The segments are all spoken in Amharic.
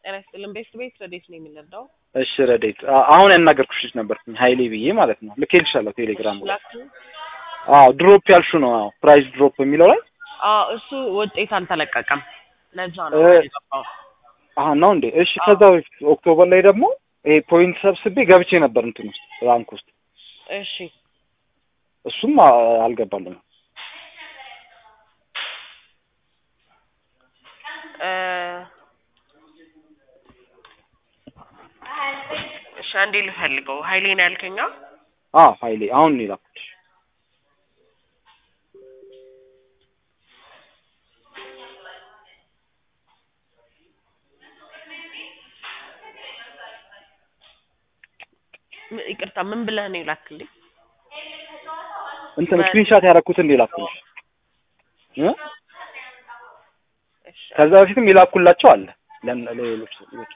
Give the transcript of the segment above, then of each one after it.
ጤና ይስጥልን። ቤት ቤት ረዴት ነው የምንረዳው? እሺ ረዴት፣ አ- አሁን ያናገርኩሽ ልጅ ነበርኩኝ ሀይሌ ብዬ ማለት ነው። ልኬልሻለሁ ቴሌግራም ላይ። ላክ አዎ ድሮፕ ያልሹ ነው። አዎ ፕራይስ ድሮፕ የሚለው ላይ አዎ፣ እሱ ውጤት አልተለቀቀም። ለዛ ነው እ- የገባው። አሀ ነው እንዴ? እሺ ከዛ በፊት ኦክቶበር ላይ ደግሞ ይሄ ፖይንት ሰብስቤ ገብቼ ነበር እንትን ውስጥ ራንክ ውስጥ እሺ እሱም አ- አልገባልኝም። እ፣ እሺ አንዴ ልፈልገው። ሀይሌ ነው ያልከኛ? አዎ ሀይሌ አሁን ነው የላኩልሽ። ም- ይቅርታ ምን ብለህ ነው የላክልኝ? እንትን ስክሪንሻት ያደረኩትን ነው የላኩልሽ እ እሺ ከዛ በፊትም የላኩላቸው አለ ለን- ለሌሎች ሰዎች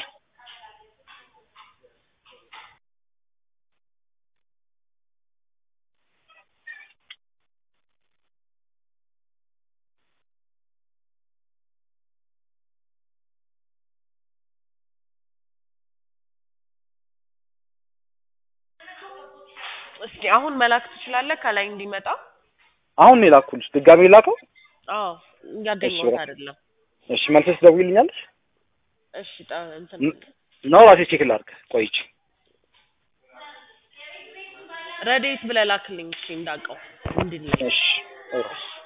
እስኪ አሁን መላክ ትችላለህ? ከላይ እንዲመጣ። አሁን ነው የላኩልሽ። ድጋሜ ላከው። አዎ እያገኘሁት እሺ፣ አይደለም። እሺ መልሰሽ ደውይልኛለሽ እሺ ጠ- እንትን ነው ራሴ ቼክ ላድርግ። ቆይቼ ረዴት ብለህ ላክልኝ። እሺ እንዳውቀው እንድንል እሺ እሺ